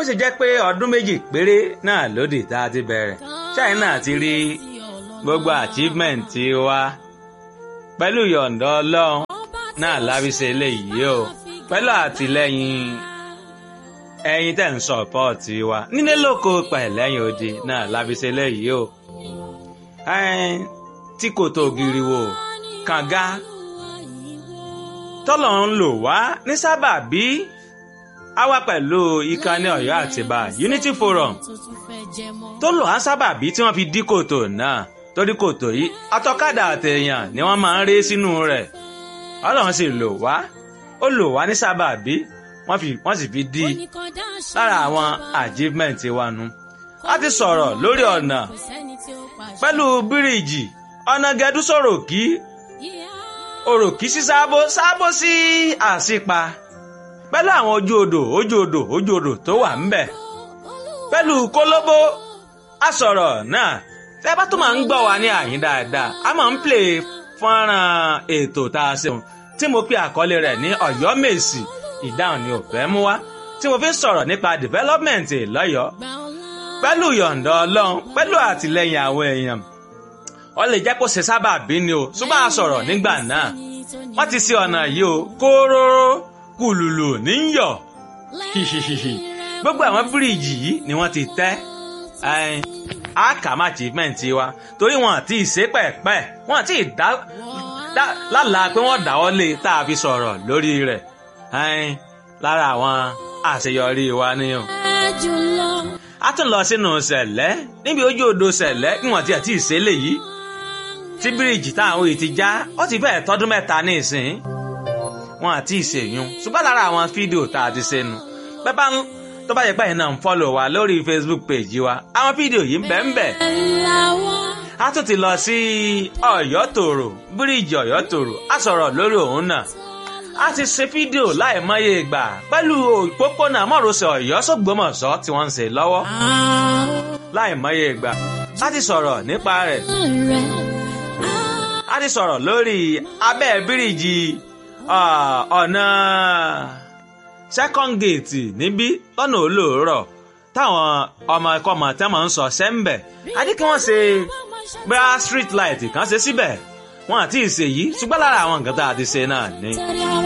ṣe jẹ́ pé ọdún méjì péré náà lódì tá a ti bẹ̀rẹ̀ China ti rí gbogbo achievement wa pẹ̀lú yọ̀ǹda ọlọ́run náà lábísẹ̀ eléyìí o pẹ̀lú àtìlẹ́yìn ẹ̀yin tẹ̀ ń sọ̀pọ̀tì wa nílé lóko pẹ̀lẹ́yìn odi náà lábísẹ̀ eléyìí o tí kò tó giri wo kànga tọ́lọ̀ ń lò wá ní sábàbí a wá pẹ̀lú ìkànnì Ọ̀yọ́ Àtìbà Unity Forum tó lò á sábàbí tí wọ́n fi dí kòtò náà torí kòtò yìí atọ́kadà àtẹ̀yàn ni wọ́n máa ń ré sínú rẹ̀ Ọlọ́run sì lò wá ó lò wá ní sábàbí wọ́n sì fi dí lára àwọn achievement wa nu a ti sọ̀rọ̀ lórí ọ̀nà pẹ̀lú bíríìjì ọ̀nà gẹ̀dú sọ̀rọ̀ kí òròkì sí sábó sábó sí àṣìpa pẹ̀lú àwọn ojú odò ojú odò ojú odò tó wà ńbẹ̀ pẹ̀lú kólóbó àsọ̀rọ̀ náà tẹ́ bá tó máa ń gbọ́ wa ní àyín dáadáa a máa ń play fọ́nrán ètò tá a ṣeun tí mo pe àkọlé rẹ̀ ní Ọ̀yọ́ Mèsì ìdáhùn ni ò fẹ́ mú wá tí mo fi ń sọ̀rọ̀ nípa development lọ́yọ̀ọ́ pẹ̀lú yọ̀ǹda Ọlọ́run pẹ̀lú àtìlẹ́yìn àwọn èèyàn ó lè jẹ́ kó ṣe sábà bí ni o ṣùgbọ́n a sọ̀rọ̀ nígbà náà wọ́n ti ṣe ọ̀nà yìí o kóróró kùlùlù níyọ̀ hihihihi gbogbo àwọn bíríìjì yìí ni wọ́n ti tẹ́ àkàmà achievement wa torí wọn àti ìṣe pẹ̀pẹ̀ wọn àti ìdá lálàá pé wọ́n dáwọ́ lé tá a fi sọ̀rọ̀ lórí rẹ̀ lára àwọn àṣeyọrí wa nìyẹn a tún lọ sínú sẹ̀lẹ́ níbi ojú odò sẹ̀lẹ́ níwọ̀n tí àti ìṣẹ̀lẹ̀ yìí tí bíríìjì táwọn èyí ti já ó ti fẹ́ẹ̀ tọ́dún mẹ́ta ní ìsìn wọn àti ìṣèyún ṣùgbọ́n lára àwọn fídíò tá a ti ṣe nu bẹ́ẹ̀ ń tó bá yẹ pé ẹ̀yin náà ń fọ́lọ̀ wa lórí Facebook page wa àwọn fídíò yìí ń bẹ ń bẹ. a tún ti lọ sí Ọ̀yọ́ tòrò bíríìjì Ọ̀yọ́ tòrò a sọ̀rọ̀ lórí òun náà a ti ṣe fídíò láìmọye ìgbà pẹ̀lú òpópónà mọ́rọ̀sẹ̀ Ọ̀yọ́ sọ́gbọ́mọ̀sọ́ tí wọ́n ń ṣe lọ́wọ́ láìmọye ìgbà a ti sọ̀rọ̀ nípa rẹ̀ a ti sọ̀rọ̀ lórí abẹ́ bíríìjì ọ̀nà second gate níbí lọ́nà olóòrọ̀ táwọn ọmọ ẹ̀kọ́ ọmọ tẹ́ máa ń sọ sẹ́ńbẹ̀ adé kí wọ́n ṣe bá street light kan ṣe síbẹ̀ wọn àti ìṣèyí ṣùgbọ́n lára àwọn nǹkan tá a ti ṣe náà ni.